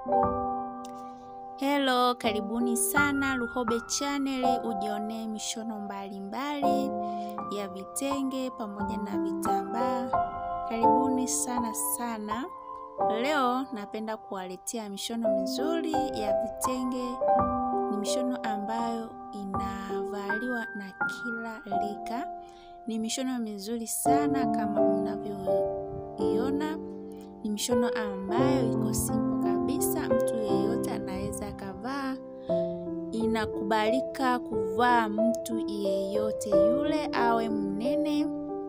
Hello, karibuni sana Luhobe Channel, ujionee mishono mbalimbali mbali ya vitenge pamoja na vitambaa. Karibuni sana sana. Leo napenda kuwaletea mishono mizuri ya vitenge. Ni mishono ambayo inavaliwa na kila rika. Ni mishono mizuri sana kama mnavyoiona. Ni mishono ambayo iko simple kabisa, mtu yeyote anaweza akavaa. Inakubalika kuvaa mtu yeyote yule, awe mnene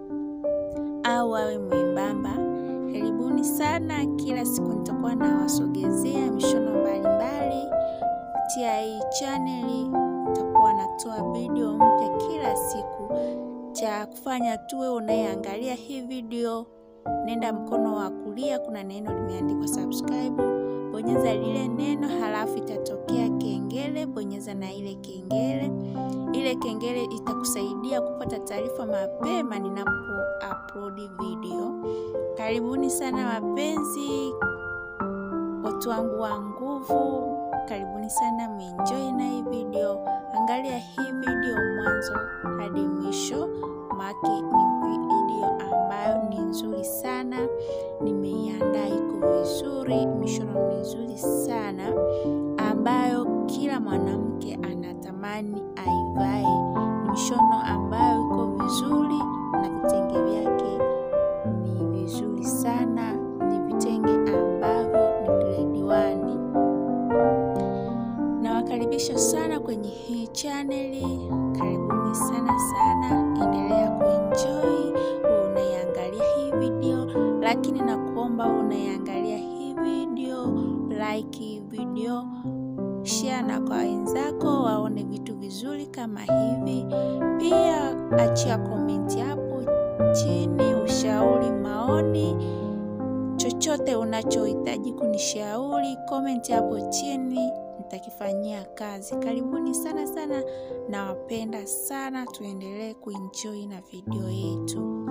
au awe mwembamba. Karibuni sana. Kila siku nitakuwa nawasogezea mishono mbalimbali kupitia hii chaneli. Nitakuwa natoa video mpya kila siku. Cha kufanya tuwe unayeangalia hii video nenda mkono wa kulia, kuna neno limeandikwa subscribe, bonyeza lile neno, halafu itatokea kengele, bonyeza na ile kengele. Ile kengele itakusaidia kupata taarifa mapema ninapo upload video. Karibuni sana wapenzi, watu wangu wa nguvu, karibuni sana, meenjoy na hii video. Angalia hii video mwanzo hadi mwisho, make ni video ambayo ni nzuri sana, nimeiandaa iko vizuri, mishono mizuri sana ambayo kila mwanamke anatamani aivae. Ni mishono ambayo iko vizuri na vitenge vyake ni vizuri sana, ni vitenge ambavyo ni grade one. Nawakaribisha sana kwenye hii chaneli, karibuni sana sana, endelea kuenjoy unaiangalia hii video, lakini nakuomba unaiangalia hii video, like hii video, share na kwa wenzako waone vitu vizuri kama hivi. Pia achia komenti hapo chini, ushauri, maoni, chochote unachohitaji kunishauri, komenti hapo chini nitakifanyia kazi. Karibuni sana sana, nawapenda sana, tuendelee kuenjoy na video yetu.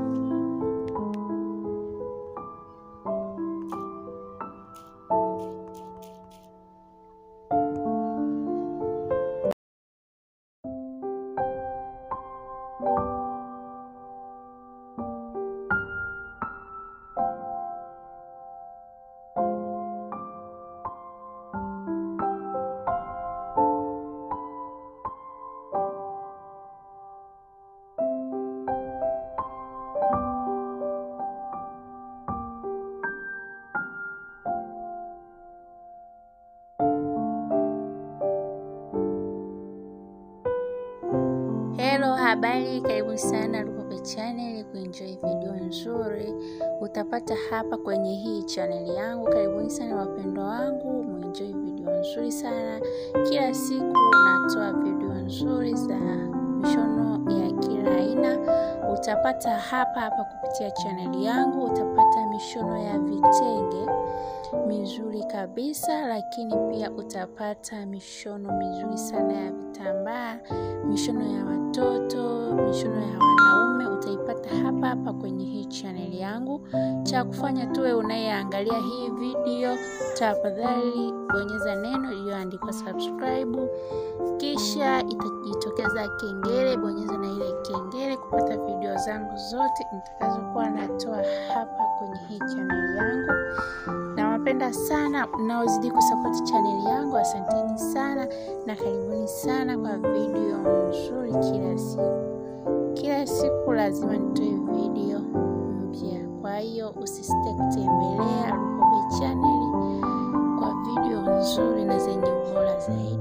Hello, habari, karibu sana Luhobe Channel kuenjoy video nzuri utapata hapa kwenye hii channel yangu. Karibuni sana wapendwa wangu, muenjoy video nzuri sana. Kila siku natoa video nzuri za mishono ya kila aina, utapata hapa hapa kupitia channel yangu. Utapata mishono ya vitenge mizuri kabisa, lakini pia utapata mishono mizuri sana ya vitambaa, mishono ya watoto, mishono ya wanaume utaipata hapa hapa kwenye hii channel yangu. Cha kufanya tuwe unayeangalia hii video, tafadhali bonyeza neno iliyoandikwa subscribe, kisha itajitokeza kengele, bonyeza na ile kengele kupata video zangu zote nitakazokuwa natoa hapa kwenye hii channel yangu. Nawapenda sana mnaozidi kusapoti chaneli yangu, asanteni sana na karibuni sana kwa video nzuri kila siku. Kila siku lazima nitoe video mpya, kwa hiyo usisite kutembelea Luhobe chaneli kwa video nzuri na zenye ubora zaidi.